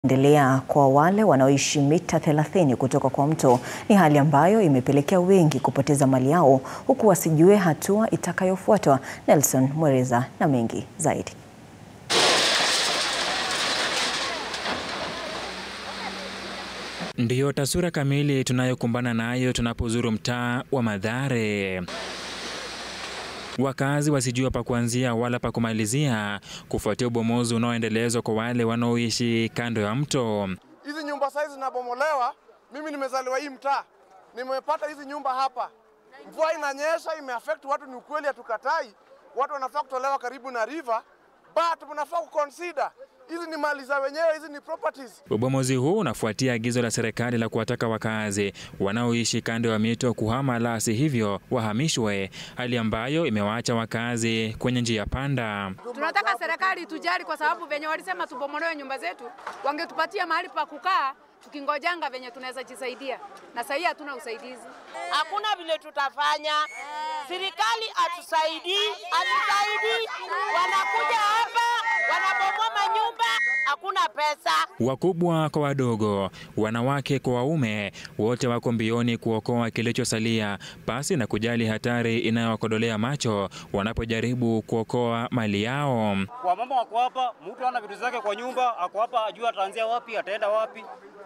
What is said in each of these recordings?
endelea kwa wale wanaoishi mita 30 kutoka kwa mto ni hali ambayo imepelekea wengi kupoteza mali yao huku wasijue hatua itakayofuatwa. Nelson Mwereza na mengi zaidi. Ndiyo taswira kamili tunayokumbana nayo tunapozuru mtaa wa Mathare. Wakazi wasijua pa kuanzia wala pa kumalizia kufuatia ubomozi unaoendelezwa kwa wale wanaoishi kando ya mto. Hizi nyumba saizi zinabomolewa. Mimi nimezaliwa hii mtaa, nimepata hizi nyumba hapa. Mvua inanyesha, imeaffect watu, ni ukweli, hatukatai. Watu wanafaa kutolewa karibu na river, but mnafaa kuconsider hizi ni mali za wenyewe, hizi ni properties. Ubomozi huu unafuatia agizo la serikali la kuwataka wakazi wanaoishi kando ya mito kuhama, la si hivyo wahamishwe, hali ambayo imewaacha wakazi kwenye njia panda. Tunataka serikali tujali, kwa sababu venye walisema tubomolewe nyumba zetu, wangetupatia mahali pa kukaa tukingojanga venye tunaweza jisaidia, na sahii hatuna usaidizi. Hakuna vile tutafanya, serikali atusaidii, atusaidii. Wanakuja hapa wanabomoa manyumba, hakuna pesa. Wakubwa kwa wadogo, wanawake kwa waume, wote wako mbioni kuokoa kilichosalia, pasi na kujali hatari inayowakodolea macho wanapojaribu kuokoa mali yao. Wamama wako hapa, mtu ana vitu zake kwa nyumba, ako hapa, ajua ataanzia wapi, ataenda wapi,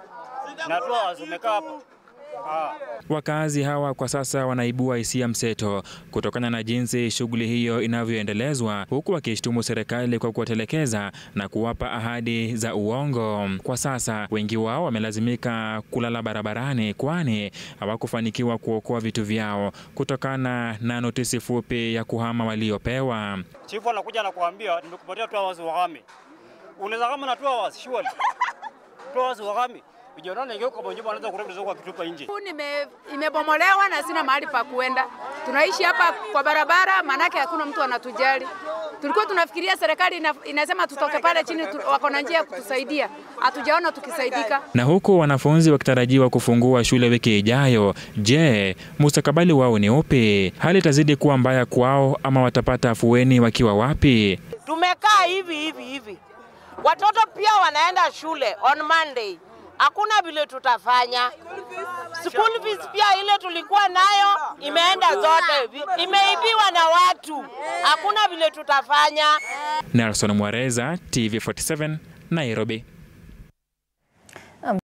na tu wamekaa hapa. Ah. Wakazi hawa kwa sasa wanaibua hisia mseto kutokana na jinsi shughuli hiyo inavyoendelezwa, huku wakishtumu serikali kwa kuwatelekeza na kuwapa ahadi za uongo. Kwa sasa wengi wao wamelazimika kulala barabarani, kwani hawakufanikiwa kuokoa vitu vyao kutokana na notisi fupi ya kuhama waliopewa. Chifu anakuja anakuambia nimekupatia tu hours wahame. Unaweza kama na tu hours surely. Tu hours wahame. Vijana ningeuka kwa nyumba anaweza kurudi zako akitupa nje. Huu nime, imebomolewa na sina mahali pa kuenda. Tunaishi hapa kwa barabara, maanake hakuna mtu anatujali. Tulikuwa tunafikiria serikali ina, inasema tutoke pale chini tu, wako na njia ya kutusaidia, hatujaona tukisaidika. Na huku wanafunzi wakitarajiwa kufungua shule wiki ijayo, je, mustakabali wao ni upi? Hali itazidi kuwa mbaya kwao ama watapata afueni wakiwa wapi? Tumekaa hivi hivi hivi, watoto pia wanaenda shule on Monday. Hakuna vile tutafanya. School fees pia ile tulikuwa nayo imeenda zote, imeibiwa na watu. Hakuna vile tutafanya. Nelson Mwareza, TV47, Nairobi.